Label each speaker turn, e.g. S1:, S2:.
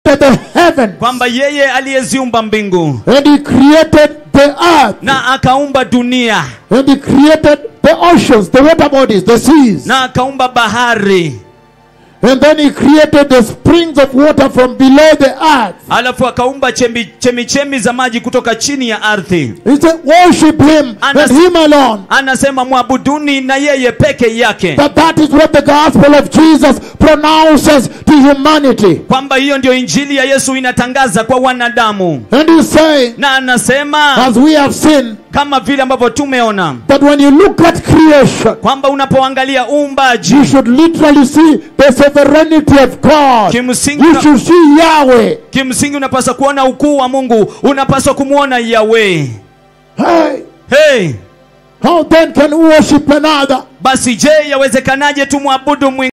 S1: created the heaven
S2: kwamba yeye aliyeziumba mbingu
S1: and he created the earth
S2: na akaumba dunia
S1: and he created the oceans, the water bodies, the seas.
S2: na akaumba bahari
S1: And then he created the springs of water from below the earth.
S2: alafu akaumba chemi- chemichemi za maji kutoka chini ya ardhi
S1: He said, worship him
S2: Anas-
S1: and him alone.
S2: anasema mwabuduni na yeye peke yake
S1: That that is what the gospel of Jesus pronounces to humanity.
S2: kwamba hiyo ndio injili ya yesu inatangaza kwa wanadamu
S1: And he's saying,
S2: na anasema
S1: as we have seen,
S2: kama vile ambavyo tumeona
S1: that when you look at creation,
S2: kwamba unapoangalia uumbaji
S1: you should literally see the sovereignty of God.
S2: kimsingi,
S1: You
S2: una,
S1: should see Yahweh.
S2: kimsingi unapaswa kuona ukuu wa mungu unapaswa kumwona yawe
S1: Hey,
S2: hey,
S1: how then can we worship another?
S2: basi je yawezekanaje tumwabudu mwingine